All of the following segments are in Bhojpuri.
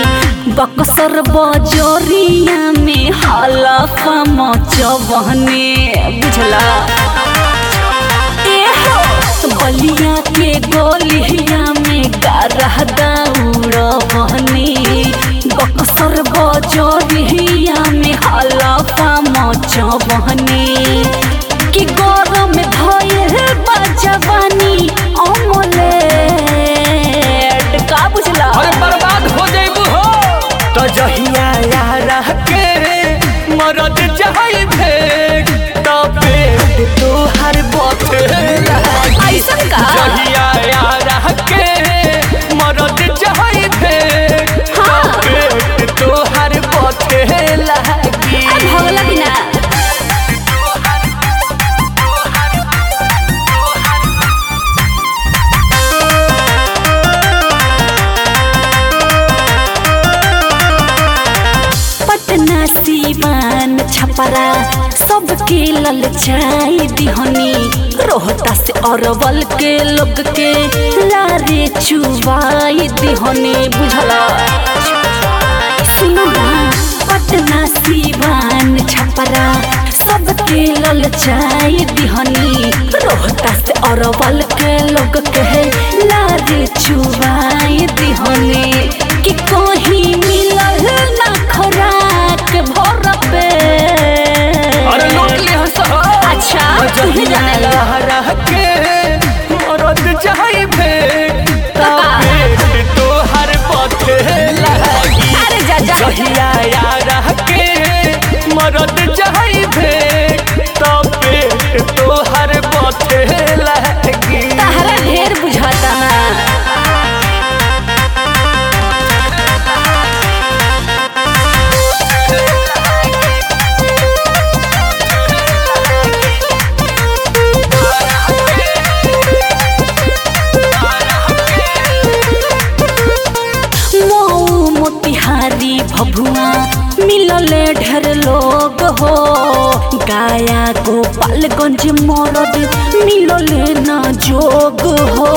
बक्सर बजोरिया में हलफा मचवहने बुझला एहो बलिया के गोलिया में गारह दौड़बहने बक्सर बजोरिया में हलफा मचवहने कि गरम भयल बजवानी अमलेट का बुझला अरे बर्बाद हो जाइबू हो तो जहिया यारा के मरद जाई भेट तो पेट तोहर बथे लागी ऐसन का? जहिया यारा के मरद जाई भेट तो हाँ। पेट तोहर बथे लागी अरे भगला कि ना पटना सीवान छपरा सबके ललचाई दिहनी रोहता से अरवल के लोग के लारे चुबाई दिहनी बुझला सुनो ना पटना सीवान छपरा सबके ललचाई दिहनी रोहता से अरवल के लोग के लारे चुबाई दिहनी कि कहीं मिलल ना खोराक भर पे अरे लूट लिया सहो अच्छा तुहे जहिया जाने यारा के मरद जाई भेट तो का? पेट तोहर बथे लागी अरे जा जा जहिया यारा के मरद जाई भेट तो पेट तोहर बथे लागी तहरा ढेर बुझाता ना मऊ मोतिहारी भभुआ मिलले ढेर लोग हो गाया गोपालगंज मरद मिलले न जोग हो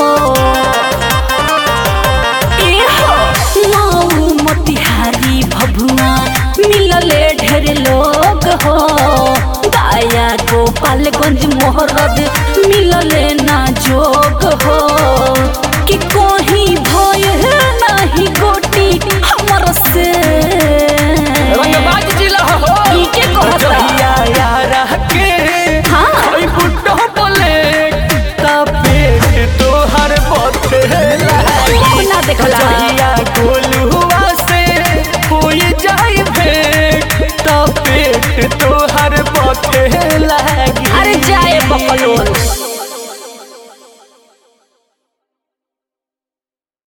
एहो मऊ मोतिहारी भभुआ मिलले ढेर लोग हो गाया गोपालगंज मोहरद मिलले न जोग हो कि कोही भय नाही गोटी हमर से रंगबाज जिला हो ई के कहता? जहिया यारा के हाँ। ओइ बुड्ढो बोले तो पेट तोहर बथे लागी ना देखला जहिया गोलुआ से कोई जाई भेट तो पेट तोहर बथे लागी अरे जाए बकलोल